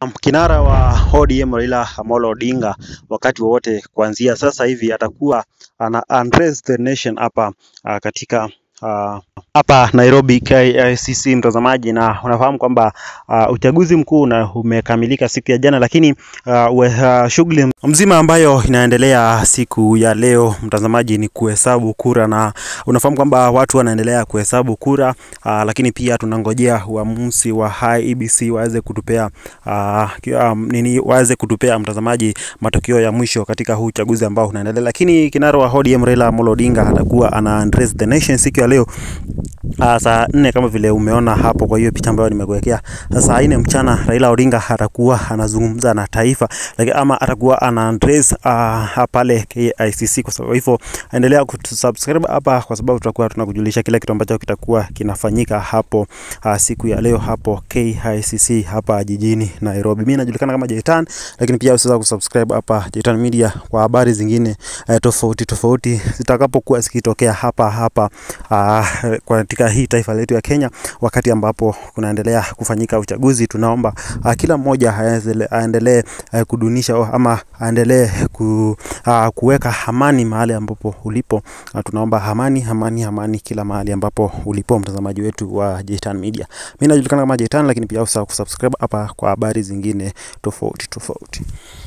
Kinara wa ODM Raila Amolo Odinga wakati wowote kuanzia sasa hivi atakuwa ana address the nation hapa uh, katika uh, hapa Nairobi KICC mtazamaji, na unafahamu kwamba uh, uchaguzi mkuu na umekamilika siku ya jana, lakini uh, uh, shughuli mzima ambayo inaendelea siku ya leo mtazamaji ni kuhesabu kura, na unafahamu kwamba watu wanaendelea kuhesabu kura uh, lakini pia tunangojea uamuzi wa IEBC waweze kutupea uh, um, nini waweze kutupea mtazamaji matokeo ya mwisho katika huu uchaguzi ambao unaendelea, lakini kinara wa ODM Raila Amolo Odinga atakuwa ana address the nation siku ya leo Uh, saa nne kama vile umeona hapo kwa hiyo picha ambayo nimekuwekea. Saa nne mchana Raila Odinga atakuwa anazungumza na taifa like, ama atakuwa ana address uh, pale KICC. Kwa sababu hivyo endelea kusubscribe hapa, kwa sababu tutakuwa tunakujulisha kila kitu ambacho kitakuwa kinafanyika hapo uh, siku ya leo hapo KICC hapa jijini Nairobi. Mimi najulikana kama Jaitan, lakini pia usisahau kusubscribe hapa Jaitan Media kwa habari zingine uh, tofauti tofauti zitakapokuwa zikitokea hapa hapa uh, katika hii taifa letu ya Kenya, wakati ambapo kunaendelea kufanyika uchaguzi, tunaomba uh, kila mmoja aendelee uh, kudunisha ama aendelee ku, uh, kuweka amani mahali ambapo ulipo. Uh, tunaomba amani, amani, amani kila mahali ambapo ulipo, mtazamaji wetu wa Jaitan Media. Mimi najulikana kama Jaitan, lakini pia usahau kusubscribe hapa kwa habari zingine tofauti tofauti.